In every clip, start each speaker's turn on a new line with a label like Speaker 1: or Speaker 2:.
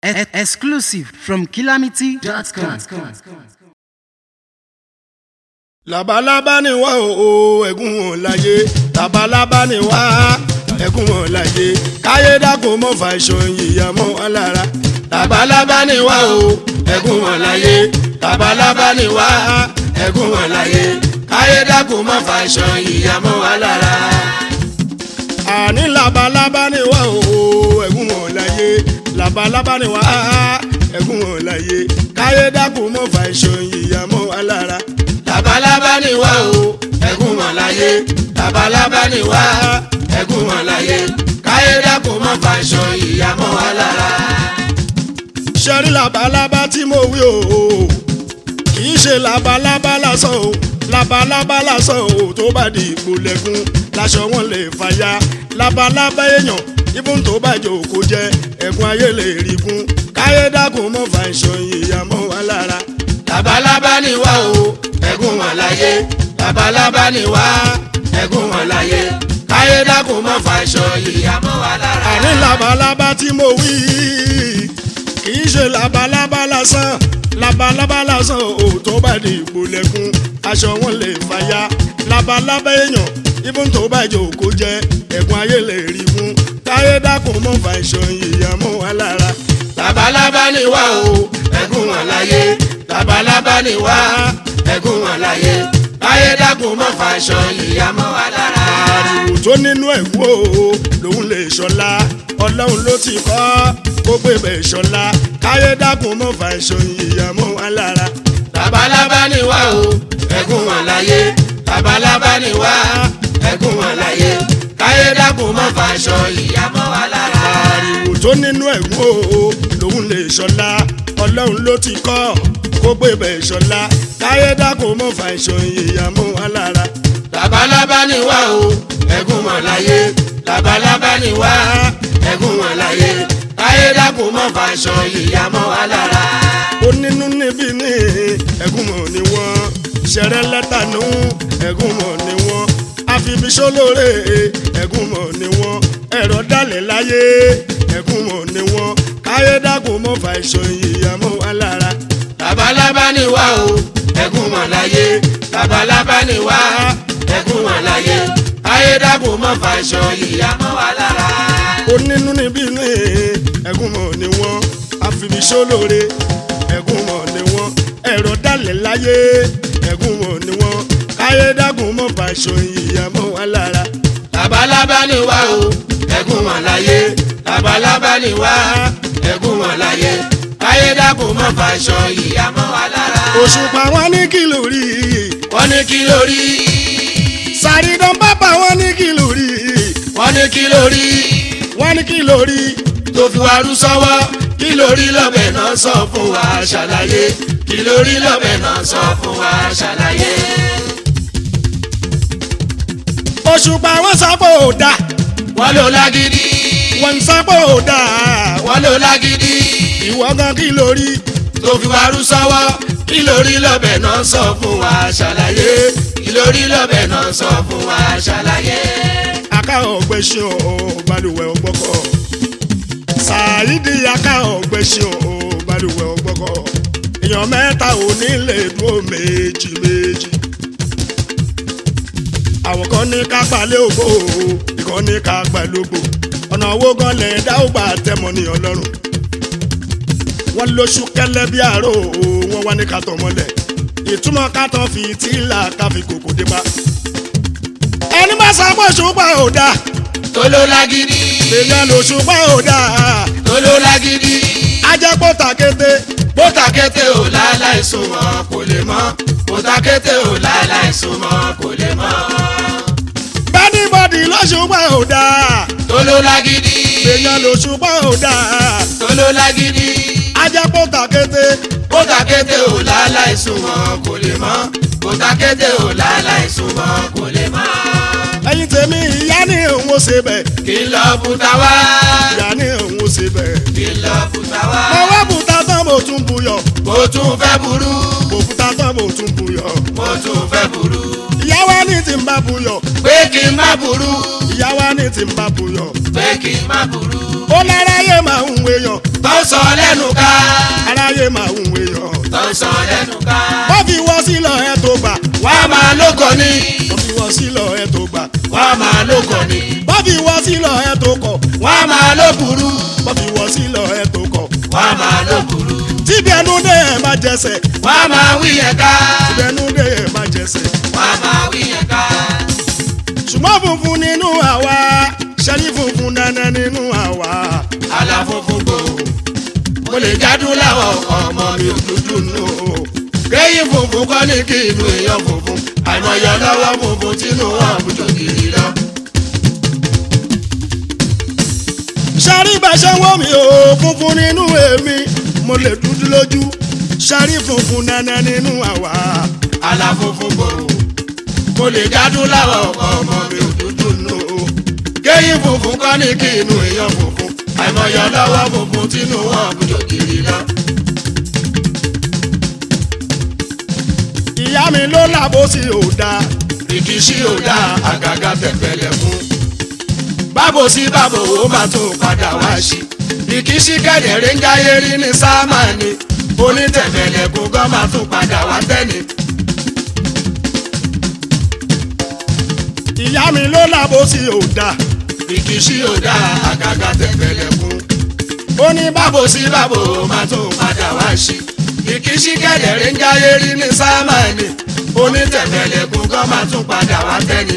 Speaker 1: E- exclusive from calamity.com.
Speaker 2: labalábá ni wá o ẹ̀gún wọn láyé labalábá ni wá ẹ̀gún wọn láyé káyé dákun mọ́ fà ìṣòyìn ìyàmọ́ wa lára labalábá ni wá o ẹ̀gún wọn láyé labalábá ni wá ẹ̀gún wọn láyé káyé dákun mọ́ fà ìṣòyìn ìyàmọ́ wa lára. àní labalábá ni wá o ẹ̀gún wọn láyé labalábá ni wá ẹ̀gún wọn láyé káyé dákun mọ́ fà ìṣòyìn ìyàmọ́ wa lára labalábá ni wá o ẹ̀gún wọn láyé labalábá ni wá ẹ̀gún wọn láyé káyé dákun mọ́ fàṣọ ìyàmọ́ wa lára. sẹ́rí labalábá tí mo wí o kì í ṣe labalábá lásán o labalábá lásán o tó bá di ìpolẹ́kùn láṣọ wọn lè fàya labalábá èèyàn ibùn tó bá jò kó jẹ ẹ̀gún ayé lè rí gún káyé dákun mọ́ fàṣọ ìyàmọ́ wa lára. labalábá ni wá o ẹ̀gún wọn láyé labalábá ni wá ẹ̀gún wọn láyé káyé dákun mọ́ fàṣọ ìyàmọ́ wa lára. àní labalábá tí mo wí kì í ṣe labalábá lásán labalábá lásán ò tó bá di ìpolẹ́kùn aṣọ wọn lè fàya labalábá èèyàn ibùn tó bá jò kó jẹ ẹ̀gún ayé lè rí fún káyé dákun mọ́ fàṣọ ìyàmọ́ wa lára. labalábá ni wá o ẹ̀gún wọn láyé labalábá ni wá ẹ̀gún wọn láyé káyé dákun mọ́ fàṣọ ìyàmọ́ wa lára. àrùn tó nínú ẹ̀kú o lòun lè ṣọlá ọlọ́run ló ti kọ́ kó gbé bẹ̀ ṣọlá káyé dákun mọ́ fàṣọ ìyàmọ́ wa lára. labalábá ni wá o ẹ̀gún wọn láyé labalábá ni wá ẹ̀gún wọn láyé káyé dákun mọ́ fàṣọ ìyàmọ́ wa lára. àrùn tó nínú ẹ̀kú o lòun lè ṣọlá ọlọ́run ló ti kọ́ kó gbé bẹ̀ ṣọlá káyé dákun mọ́ fà ìṣòyìn ìyàmú alára. labalábá ni wá o ẹ̀gún wọn láyé labalábá ni wá ẹ̀gún wọn láyé káyé dákun mọ́ fà ìṣòyìn ìyàmú alára. onínú níbí ní ẹ̀gún mọ̀ ni wọ́n ṣẹ̀rẹ̀ lẹ́tà nù ẹ̀gún mọ̀ ni wọ́n àfibíṣólóore ẹ̀gún mọ̀ ni wọ́n ẹ̀rọ dalẹ̀ láyé ẹ̀gún mọ̀ ni wọ́n káyé dákun mọ́ fà ìṣòyìn ìyàmú alára labalábá ni wá o ẹ̀gún wọn láyé labalábá ni wá ẹ̀gún wọn láyé ayédàbò mọ́ fàṣọ ìyàmọ́ wa lára. onínú níbí ní ẹ̀gún mọ̀ ni wọ́n àfibíṣólóore ẹ̀gún mọ̀ ni wọ́n ẹ̀rọ dalẹ̀ láyé ẹ̀gún mọ̀ ni wọ́n ayédàbò mọ́ fàṣọ ìyàmọ́ wa lára. labalábá ni wá o ẹ̀gún wọn láyé labalábá ni wá ẹ̀gún wọn láyé káyé dákun mọ́ fàṣọ ìyàmọ́ wa lára. òṣùpá wọn ní kìlò rí. wọ́n ní kìlò rí. sàrídán bàbá wọn ní kìlò rí. wọ́n ní kìlò rí. wọ́n ní kìlò rí. tó fi wá rú sọ́wọ́ kìlò rí lọ́bẹ̀ náà sọ fún wa ṣàlàyé. kìlò rí lọ́bẹ̀ náà sọ fún wa ṣàlàyé. òṣùpá wọn sábò dà. wọ́n ló lágídí. wọ́n sábò dà. wọ́n ló lágídí ìwọ gan kí ló rí tó fi wá rú sọ́wọ́ kí ló rí lọ́bẹ̀ náà sọ fún wa ṣàlàyé kí ló rí lọ́bẹ̀ náà sọ fún wa ṣàlàyé. aká ọ̀gbẹ́ ṣe ọ̀ balùwẹ̀ ọgbọ́kọ̀ ṣáàyídì aká ọ̀gbẹ́ ṣe ọ̀ balùwẹ̀ ọgbọ́kọ̀ èèyàn mẹ́ta ò ní lè dúró méjì méjì àwọn kan ní ká gbalẹ̀ ògbó ìkan ní ká gbalẹ̀ ògbó ọ̀nà owó gan lẹ̀ dá ó gbà tẹ́mọ̀ ní ọlọ́run wọ́n lóṣù kẹlẹ́ bí àárò wọ́n wá ní kàtọ́ mọ́lẹ̀ ìtumọ̀ kàtọ́ fi tíìlà káfí kòkó dé bá. ẹni bá sábọ̀ ṣùgbọ́n ò dáa.
Speaker 3: tó ló lágídí.
Speaker 2: èèyàn ló ṣùgbọ́n ò dáa.
Speaker 3: tó ló lágídí.
Speaker 2: ajẹ́ pọ́tàkété.
Speaker 3: bótàkété ò láláì súnmọ́ kò lè mọ́ bótàkété ò láláì súnmọ́ kò lè mọ́.
Speaker 2: bẹ́ẹ̀ni bọ́dì ló ṣùgbọ́n ò dáa.
Speaker 3: tó ló lágídí.
Speaker 2: èèyàn ló ṣùgbọ́n ò dáa.
Speaker 3: tó ló lágídí.
Speaker 2: ajẹ́ pọ́tàkété.
Speaker 3: bótàkété ò láláì súnmọ́ kò lè mọ́ bótàkété ò láláì súnmọ́ kò lè mọ́.
Speaker 2: ẹ̀yin tèmi ìyá ni òun ó ṣe bẹ̀.
Speaker 3: kí n lọ bùtà wá.
Speaker 2: ìyá ni òun ó ṣe bẹ̀.
Speaker 3: kí n lọ bùtà wá.
Speaker 2: mo wá bùtà tán mo tún buyọ̀.
Speaker 3: mo tún fẹ́ burú.
Speaker 2: mo bùtà tán mo tún buyọ̀.
Speaker 3: mo tún fẹ́ burú.
Speaker 2: ìyá wa ní ti tí ń bá buyọ̀
Speaker 3: pé kí n má burú
Speaker 2: ìyá wa ní tí ń bá buyọ̀
Speaker 3: pé kí n má burú.
Speaker 2: ó láráyé máa ń wéyàn
Speaker 3: tó ń sọ lẹ́nu ká
Speaker 2: aráyé máa ń wéyàn
Speaker 3: tó ń sọ lẹ́nu ká.
Speaker 2: bó fi wọ́ sílọ̀ ẹ tó gbà
Speaker 3: wá máa lóko ní
Speaker 2: bó fi wọ́ sílọ̀ ẹ tó gbà
Speaker 3: wá máa lóko ní
Speaker 2: bó fi wọ́ sílọ̀ ẹ tó kọ̀
Speaker 3: wá máa ló burú
Speaker 2: bó fi wọ́ sílọ̀ ẹ tó kọ̀
Speaker 3: wá máa ló burú.
Speaker 2: tíbi ẹnu dé ẹ má jẹsẹ̀
Speaker 3: wá máa wí yẹn ká
Speaker 2: tíbi ẹnu dé ẹ má jẹsẹ̀
Speaker 3: wá máa wí yẹn ká.
Speaker 2: ṣùgbọ́n funfun nínú àwa ṣẹ́rí funfun dandan nínú àwa
Speaker 3: aláfófó gbò mo lè jádùn láwọn ọmọ mi ò dúdú nù o. kéyìn funfun kọ́ ní kí inú èèyàn funfun àìmọye lọ́wọ́ funfun tínú wọn àbújọ kiri lọ.
Speaker 2: ṣẹ́rí bá ṣe wọ́n mi ò funfun nínú èmi mo lè dúdú lójú ṣẹ́rí funfun dandan nínú àwa
Speaker 3: aláfófó gbò mo lè jádùn láwọn ọmọ mi ò dúdú nù o. kéyìn funfun kọ́ ní kí inú èèyàn funfun àìmọye lọ́wọ́ funfun tínú wọn àbújọ kiri lọ.
Speaker 2: ìyá mi ló làbó sí òdà
Speaker 3: ìkíṣí ò dá àgàgà tẹ̀pẹ̀lẹ̀ fún. bábo sí bábo ó máa tún padà wá sí. ìkíṣí kẹ̀dẹ̀rẹ́ ń jáyé rí ní sámánì. onítẹ̀pẹ̀lẹ̀ kó gán máa tún padà wá tẹ́ni.
Speaker 2: ìyá mi ló làbó sí òdà
Speaker 3: ìkíṣí ò dá àgàgà tẹ̀pẹ̀lẹ̀ fún.
Speaker 2: ó ní bá
Speaker 3: bábo sí bábo ó máa tún padà wá sí. ìkíṣí kẹ̀dẹ̀rẹ́ ń jáyé rí ní sámánì. onítẹ̀pẹ̀lẹ̀ kó gán máa tún padà wá tẹ́ni.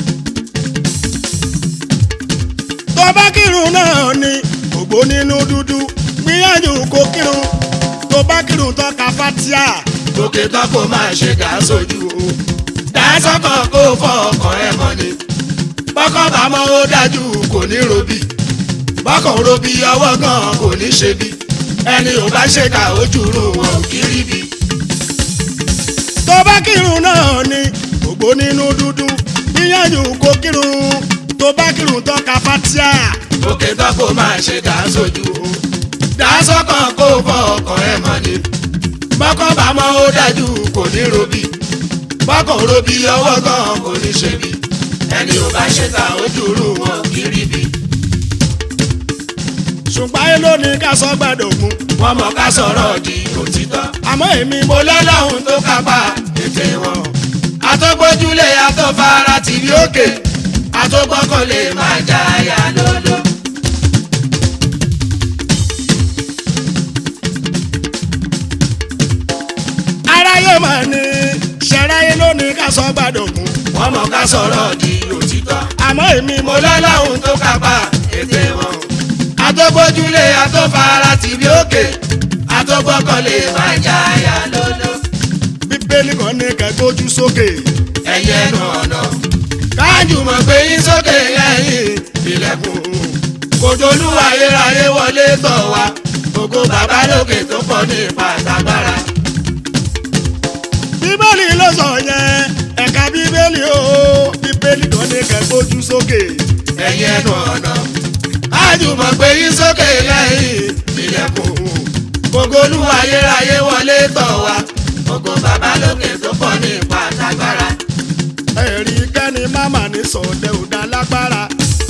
Speaker 2: tó bá kírun náà ni ògbó nínú dúdú gbìyànjú kó kírun tó bá kírun tó ka fatia
Speaker 3: òkè tán kò máa ṣe dá sójú o dáṣọkàn kó fọ ọkàn ẹ mọ ni bọ́kàn bá mọ́ ó dájú kò ní robí bọ́kàn robí ọwọ́ gan kò ní ṣe bí ẹni ò bá ṣèkà ojú rún wọn ò kí rí bí.
Speaker 2: tó bá kírun náà ni ògbó nínú dúdú gbìyànjú kó kírun tó bá kírun tó ka fatia
Speaker 3: òkè tán kò máa ṣe dá sójú o dáṣọkàn kó fọ ọkàn ẹ mọ ni bọ́kàn bá mọ́ ó dájú kò ní robí bọ́kàn robí ọwọ́ gan kò ní ṣe bí ẹni ò bá ṣèkà ojú rún wọn ò kí rí bí.
Speaker 2: ṣùgbọ́n ayé ló ní ká sọ gbàdọ̀gún
Speaker 3: wọ́n mọ̀ ká sọ̀rọ̀ di òtítọ́.
Speaker 2: àmọ́ èmi mo
Speaker 3: mo lọ́lọ́run tó kápá ètè wọn. àtọ́gbójúlé àtọ́fara tìbí òkè àtọ́gbọ́kànlé máa jáyà lọ́lọ́.
Speaker 2: aráyé mà ní ṣẹ̀ráyé ló ní ká sọ gbàdọ̀gún
Speaker 3: wọ́n mọ̀ ká sọ̀rọ̀ di òtítọ́.
Speaker 2: àmọ́ èmi mo
Speaker 3: mo lọ́lọ́run tó kápá ètè wọn. àtọ́gbójúlé àtọ́fara tìbí òkè àtọ́gbọ́kànlé máa jáyà lọ́lọ́.
Speaker 2: bíbélì kan ní kẹgbójú sókè
Speaker 3: ẹ̀yẹ ẹnu ọ̀nà kájùmọ̀ gbé yín sókè lẹ́yìn ilẹ̀kùn kòjòlú ayérayé wọlé tọ̀ wá gbogbo bàbá lókè tó pọ̀ ní ipa àtàgbára
Speaker 2: bíbélì ló sọ yẹn ẹ̀ka bíbélì o bíbélì kan ní kẹgbójú sókè
Speaker 3: ẹ̀yẹ ẹnu ọ̀nà kájùmọ̀ gbé yín sókè lẹ́yìn ilẹ̀kùn kòjòlú ayérayé wọlé tọ̀ wá gbogbo bàbá lókè tó pọ̀ ní ipa àtàgbára
Speaker 2: ẹ̀rí kẹ́ni máma ní sọ̀dẹ̀ ò dá lágbára.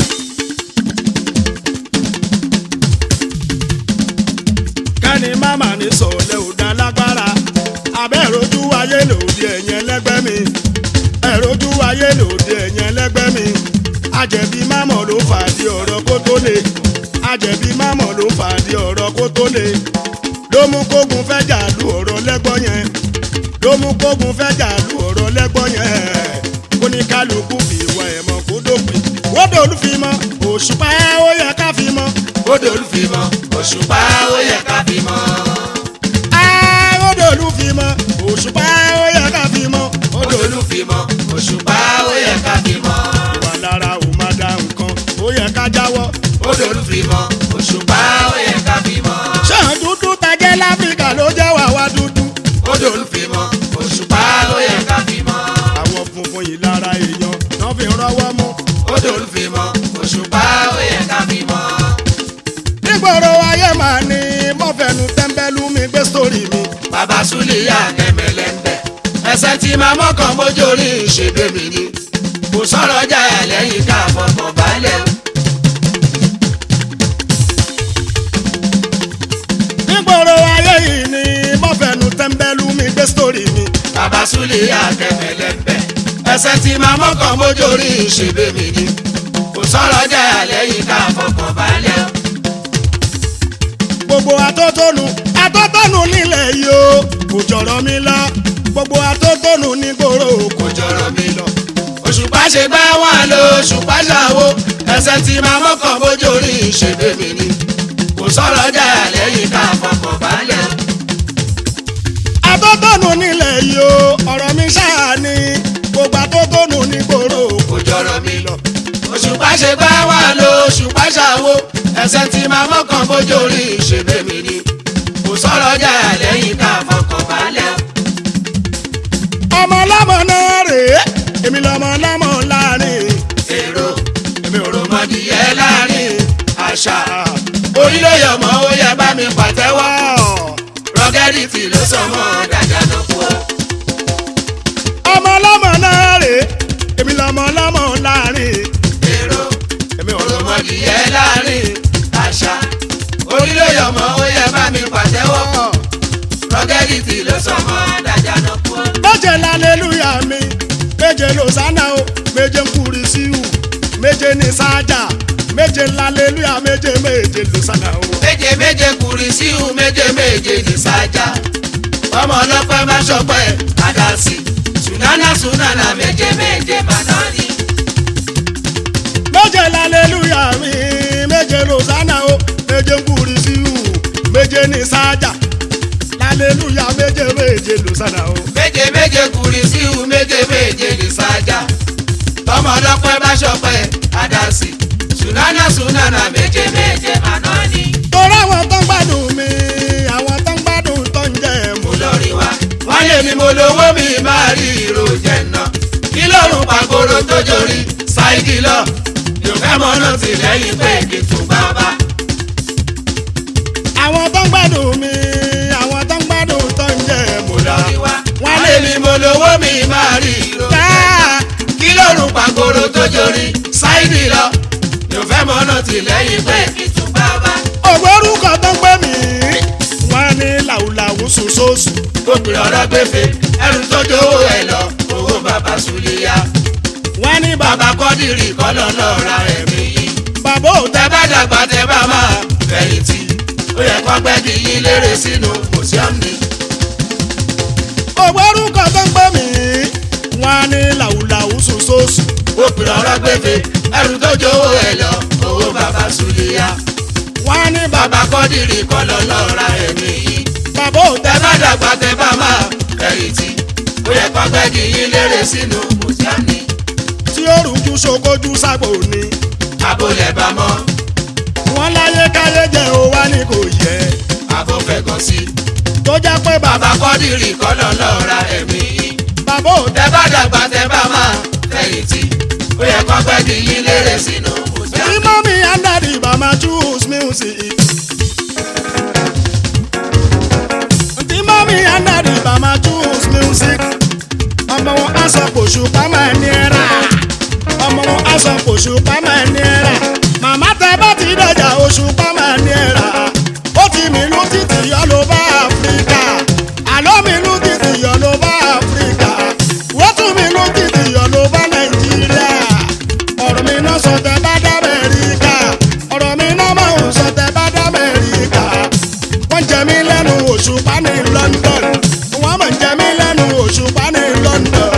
Speaker 2: kẹ́ni máma ní sọ̀dẹ̀ ò dá lágbára. abẹ́ rojú ayé lòdì ẹ̀yìn ẹlẹ́gbẹ́ mi. ẹ̀rojú ayé lòdì ẹ̀yìn ẹlẹ́gbẹ́ mi. àjẹ̀bí mámọ̀ ló fàdí ọ̀rọ̀ kó tó le. àjẹ̀bí mámọ̀ ló fàdí ọ̀rọ̀ kó tó le. ló mú kógun fẹ́ jà lu ọ̀rọ̀ lẹ́gbọ́n yẹn ló mú kógun fẹ́ jà lu ọ̀rọ̀ lẹ́gbọ́n yẹn kó ní kálukú fi ìwà ẹ̀ mọ̀ kó dópin wọ́dọ̀ olúfimọ́ òṣùpá ó yẹ ká fi mọ́
Speaker 3: kódò olùfimọ́ òṣùpá ó yẹ ká fi mọ́.
Speaker 2: wọ́dọ̀ olúfimọ́ òṣùpá ó yẹ ká fi mọ́
Speaker 3: kódò olùfimọ́ òṣùpá ó yẹ ká fi mọ́.
Speaker 2: ìwà lára ò má da nǹkan ó yẹ ká jáwọ́
Speaker 3: kódò olùfimọ́ òṣùpá ó yẹ ká fi mọ́.
Speaker 2: ṣáà dúdú tajẹ́ láfíríkà ló jẹ́ wà wá dúdú
Speaker 3: kódò olùfimọ́ òṣùpá ó yẹ ká fi mọ́.
Speaker 2: àwọn funfun yìí lára èèyàn náà fi rọwọ́ mú
Speaker 3: kódò olùfimọ́ òṣùpá ó yẹ ká fi mọ́.
Speaker 2: nígboro ayé màá ní mọ́fẹ́nu tẹ́ḿbẹ́lú mi gbé sórí mi
Speaker 3: bàbá súlìyà kẹmẹlẹ ń bẹ ẹsẹ̀ tí màá mọ́kàn mójú orí ìṣègbè mi ni kò sọ̀rọ̀ jà lẹ́yìn ká fọkàn balẹ̀ o.
Speaker 2: nígboro ayé yìí ni mọ́fẹ́nu tẹ́ḿbẹ́lú mi gbé sítórì mi.
Speaker 3: bàbá súlẹ̀ àkẹ́fẹ̀lẹ́ ń bẹ̀. ẹsẹ̀ tí máa mọ́kàn mójórí ìṣèbè mi ni. kò sọ̀rọ̀ jà lẹ́yìn ká fọkàn balẹ̀ o.
Speaker 2: gbogbo atótónu atótónu nílẹ̀ yìí o kò jọ̀rọ̀ mi lọ gbogbo atótónu nígboro kò
Speaker 3: kò jọ̀rọ̀ mi lọ. òṣùpá ṣe gbá wọn lọ òṣùpá ṣàwo ẹsẹ̀ tí máa mọ́kàn mójórí ìṣèbè mi ni. kò sọ̀rọ̀ jà lẹ́yìn ká fọkàn balẹ̀ o.
Speaker 2: atótónu nílẹ̀ yìí o ọ̀rọ̀ mi ṣáà ni gbogbo atótónu nígboro
Speaker 3: kò jọ̀rọ̀ mi lọ. òṣùpá ṣe gbá wà lọ òṣùpá ṣàwo ẹsẹ̀ tí máa mọ́kàn bójú orí ìṣègbè mi ni. kò sọ̀rọ̀ jà lẹ́yìn ká fọkàn balẹ̀ o.
Speaker 2: ọmọ ọlọ́mọ náà rèé èmi lọmọ ọlọ́mọ láàrin
Speaker 3: èrò èmi ò rò mọ́dìyẹ láàrin àṣà orí ló yọ mọ́ ó yẹ bá mi pàtẹ́wọ́ rọ́gẹ́dìtì ló sọ mọ́ dáadáa ló kú o.
Speaker 2: ọmọ ọlọ́mọ náà rèé èmi lọmọ ọlọ́mọ láàrin
Speaker 3: èrò èmi ò rò mọ́dìyẹ láàrin àṣà orí ló yọ mọ́ ó yẹ bá mi pàtẹ́wọ́ rọ́gẹ́dìtì ló sọ mọ́ dáadáa ló kú o.
Speaker 2: méje lálẹ́lúyà mi méje lòsánà o méje nkúri síhù méje ní sájà méje lálẹ́lúyà méje méje lòsánà o.
Speaker 3: méje méje kùrì síhù méje méje ní sájà ọmọ ọlọ́pẹ́ má ṣọpẹ́ àdásí sùnánà sùnánà méje méje bàdánì.
Speaker 2: méje lálẹ́lúyà mi méje lòsánà o méje nkúri síhù méje ní sájà lálẹ́lúyà méje méje lòsánà o.
Speaker 3: méje méje kùrì síhù méje méje ní sájà ọmọ ọlọ́pẹ́ má ṣọpẹ́ àdásí sùnánà sùnánà méje méje bàdánì.
Speaker 2: torí àwọn tó ń gbádùn mi àwọn tó ń gbádùn tó ń jẹ mú.
Speaker 3: mo lọ rí wa wọ́n lé mi mo lówó mi máa rí ìró jẹ náà kí lóorùn pàgóró tó jorí ṣáìdì lọ yóò fẹ́ mọ́ náà tì lẹ́yìn pé kí n tún bá bá.
Speaker 2: àwọn tó ń gbádùn mi àwọn tó ń gbádùn tó ń jẹ mú.
Speaker 3: mo lọ rí wa
Speaker 2: Wọ́n
Speaker 3: wọ́n
Speaker 2: lé
Speaker 3: lé mi mo lówó mi máa rí ìró jẹ náà kí lóorùn pàgóró tó jorí ṣáìdì lọ yóò fẹ́ mọ́ náà tì lẹ́yìn pé kí n tún bá bá.
Speaker 2: ògbórúkọ tó ń pè mí wọ́n ní làwùlàwù sòsòsù.
Speaker 3: obìnrin ọ̀rọ̀ gbèfè ẹrù tó jówó ẹ̀ lọ owó bàbá sùlíyà
Speaker 2: wọ́n ní bàbá
Speaker 3: bàbá kọ́dìrì kọ́lọ́ lọ́ọ́ ra ẹ̀mí yìí.
Speaker 2: bàbá ò tẹ́
Speaker 3: tẹ bá dàgbà tẹ bá máa fẹ̀yìntì ó yẹ kó gbẹ́gi yín lérè sínú mùsíọ́mù ni.
Speaker 2: ògbórúkọ tó ń pè mí wọ́n ní làwùlàwù sòsòsù.
Speaker 3: òpìrọ̀ ọ̀rọ̀ gbèfè ẹrù tó jówó ẹ̀ lọ owó bàbá sùlíyà
Speaker 2: wọ́n ní bàbá
Speaker 3: bàbá kọ́dìrì kọ́ lọ lọ́ra ẹ̀mí yìí.
Speaker 2: bàbá ò
Speaker 3: tẹ
Speaker 2: tẹ́
Speaker 3: bá dàgbà tẹ bá máa fẹ̀yìntì ó yẹ kó gbẹ́gi yín lérè sínú mùsíọ́mù ni.
Speaker 2: tí ó rújú ṣokójú ságbó ni.
Speaker 3: àbólẹ̀ bá mọ́
Speaker 2: wọ́n láyé káyé jẹ́ ó wá ní kò yẹ.
Speaker 3: àbó fẹ̀gàn sí
Speaker 2: tó jẹ́ pé bàbá
Speaker 3: bàbá kọ́dìrì kọ́ lọ lọ́ra ẹ̀mí yìí.
Speaker 2: bàbá ò tẹ́
Speaker 3: tẹ bá dàgbà tẹ bá máa fẹ̀yìntì ó yẹ kó gbẹ́gi yín lérè sínú mùsíọ́mù
Speaker 2: tí
Speaker 3: ni.
Speaker 2: mọ́mí and daddy bá máa choose music. tí mọ́mí and daddy bá máa choose music. ọmọ wọn á sọ kò ṣùpá máa ní ẹ̀rà. ọmọ wọn á sọ kò ṣùpá máa ní ẹ̀rà. màmá tẹ bá ti dọjà òṣùpá máa ní ẹ̀rà. ó ti mìlú títì yọ ló bá áfíríkà. àlọ́ mìlú títì yọ ló bá áfíríkà. wọ́n tún mìlú títì yọ ló bá nàìjíríà ọ̀rọ̀ mi náà sọ tẹ bá dá Amẹ́ríkà ọ̀rọ̀ mi náà máa ń sọ tẹ bá dá Amẹ́ríkà wọ́n jẹ mí lẹ́nu Òṣùpá ní London wọ́n máa ń jẹ mí lẹ́nu Òṣùpá ní London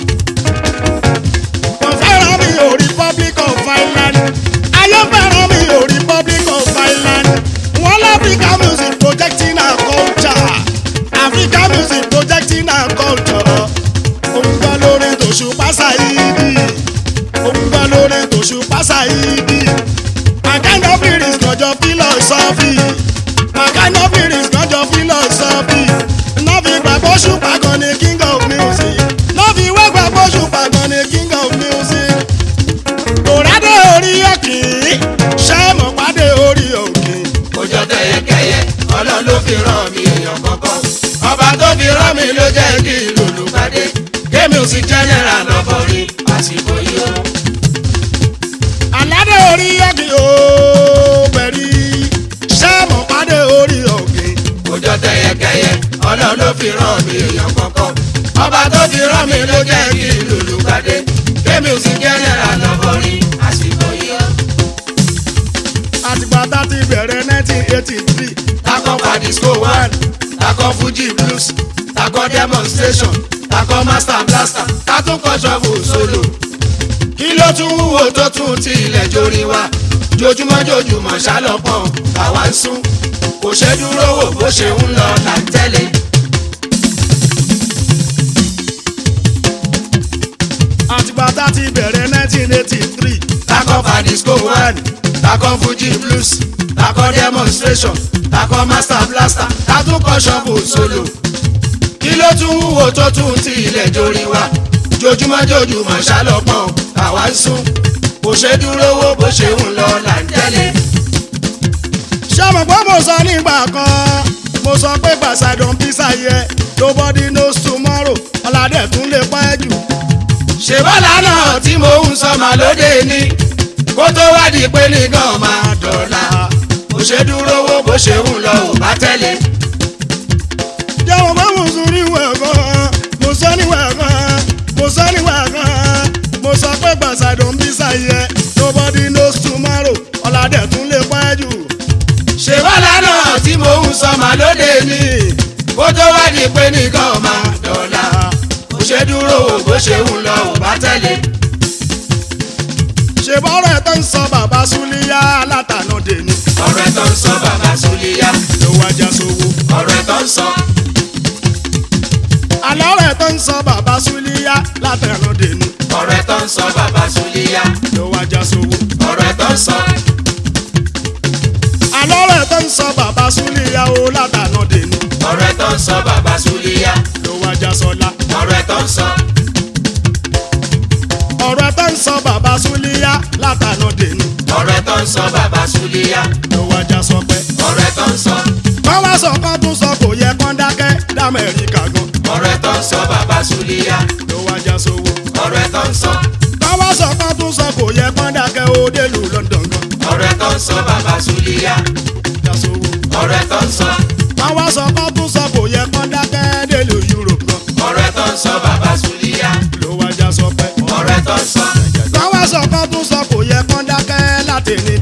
Speaker 2: wọ́n fẹ́ràn mi ò Republic of Ireland ayé fẹ́ràn mi ò Republic of Ireland wọ́n l'Africa music projecting our culture Africa music projecting our culture òun gbọ́ lórí tòṣùpá Saidi òǹgbà lórí tòṣùpá Saidi. My kind of lyrics lọ́jọ́ philosophy. My kind of lyrics lọ́jọ́ philosophy. Nọ́ọ̀fì gbàgbọ́ ṣùpá gan ni king of music. Nọ́ọ̀fì wá gbàgbọ́ ṣùpá gan ni king of music. Kòrádé orí òkè, ṣẹ́mọ̀ pàdé orí òkè.
Speaker 3: òjò tẹyẹkẹyẹ ọlọ́run ló fi rán mi èèyàn kọ̀ọ̀kan ọba tó fi rán mi ló jẹ́ kí lòlùpàdé ké kémi ò sí general lọ́bọ̀rin àsìkò yìí o.
Speaker 2: aládé orí ọ̀gìn ó bẹ̀rí sẹ́ẹ̀mù pàdé orí ọ̀gìn.
Speaker 3: kò jọ tẹyẹkẹyẹ ọlọ́run ló fi rán mi èèyàn kankan ọba tó fi rán mi ló jẹ́ kí n lùlù gbàdé kémi ò sí general lọ́bọ̀rin àsìkò yìí o.
Speaker 2: àtìgbà tá ti bẹ̀rẹ̀ 1983
Speaker 3: takọ padisco one takọ fuji blues takọ demonstration takọ master blaster tatúnkọ ṣọ́ọ̀bù solo kí ló tún wúwo tó tún ti ilẹ̀ jórí wa jojúmọ́ jojúmọ́ ṣálọ́pọ̀n àwa ń sún kò ṣe dúró wò bó ṣe ń lọ là ń tẹ́lẹ̀.
Speaker 2: àtìgbà tá ti bẹ̀rẹ̀ 1983
Speaker 3: takọ padisco one takọ fuji blues takọ demonstration takọ master blaster tatúnkọ ṣọ́ọ̀bù solo kí ló tún wúwo tó tún ti ilẹ̀ jórí wa jojúmọ́ jojúmọ́ ṣálọ́pọ̀n àwa ń sún kò ṣe dúró wò bó ṣe ń lọ là ń tẹ́lẹ̀.
Speaker 2: ṣé mo gbọ́ mo sọ nígbà kan mo sọ pé gbàsàdùn písà yẹ nobody knows tomorrow ọ̀làdẹ̀ tún lè pa ẹ́ jù.
Speaker 3: ṣe bọ́lá náà tí mo ń sọ màá lóde ní kó tó wádìí pé nìkan máa dọ̀la kò ṣe dúró wò bó ṣe ń lọ ò bá tẹ́lẹ̀.
Speaker 2: jẹ́wọ́n pé mo sọ níwẹ̀ kan mo sọ níwẹ̀ kan mo sọ níwẹ̀ kan mo sọ pé gbàsàdùn písà yẹ nobody knows tomorrow ọ̀làdẹ̀ tún lè pa ẹ́ jù.
Speaker 3: ṣe bọ́lá náà tí mo ń sọ màá lóde ní kó tó wádìí pé nìkan máa dọ̀la kò ṣe dúró wò bó ṣe ń lọ ò bá tẹ́lẹ̀.
Speaker 2: ṣe bọ́rọ̀ ẹ̀ tó ń sọ bàbá súlíyá látànà dèní
Speaker 3: ọ̀rọ̀ ẹ̀ tó ń sọ bàbá Súlíyá
Speaker 2: ló wájà sówó.
Speaker 3: ọ̀rọ̀ ẹ̀ tó ń sọ
Speaker 2: àlọ́rọ̀ ẹ̀ tó ń sọ bàbá súlíyá látànà dèní
Speaker 3: ọ̀rọ̀ ẹ̀ tó ń sọ bàbá Súlíyá
Speaker 2: ló wájà sówó.
Speaker 3: ọ̀rọ̀ ẹ̀ tó ń sọ
Speaker 2: àlọ́rọ̀ ẹ̀ tó ń sọ bàbá súlíyá ó látànà dèní
Speaker 3: ọ̀rọ̀ ẹ̀ tó ń sọ bàbá Súlíyá
Speaker 2: ló wájà sọlá.
Speaker 3: ọ̀rọ̀ ẹ̀ tó ń sọ
Speaker 2: ọ̀rọ̀ ẹ̀ tó ń sọ bàbá súlíyá látànà dèní
Speaker 3: ọ̀rọ̀ ẹ̀ tó ń sọ bàbá Súlíyá
Speaker 2: ló wájà sọpẹ́.
Speaker 3: ọ̀rọ̀ ẹ̀ tó ń sọ
Speaker 2: wọ́n wá sọ kán tún sọ kò yẹ kán dákẹ́ dámẹ́ríkà gan
Speaker 3: ọ̀rọ̀ ẹ̀ tó ń sọ bàbá Súlíyá
Speaker 2: ló wájà sówó.
Speaker 3: ọ̀rọ̀ ẹ̀ tó ń sọ
Speaker 2: wọ́n wá sọ kán tún sọ kò yẹ kán dákẹ́ ó délùú London gan
Speaker 3: ọ̀rọ̀ ẹ̀ tó ń sọ bàbá Súlíyá
Speaker 2: já sówó.
Speaker 3: ọ̀rọ̀ ẹ̀ tó ń sọ
Speaker 2: wọ́n wá sọ kán tún sọ kò yẹ kán dákẹ́ délùú Europe gan
Speaker 3: ọ̀rọ̀ ẹ̀ tó ń sọ bàbá Súlíyá
Speaker 2: ló wájà sọpẹ́.
Speaker 3: ọ̀rọ̀ ẹ̀ tó ń sọ
Speaker 2: wọ́n wá sọ kán tún sọ kò yẹ kán dákẹ́ láti ní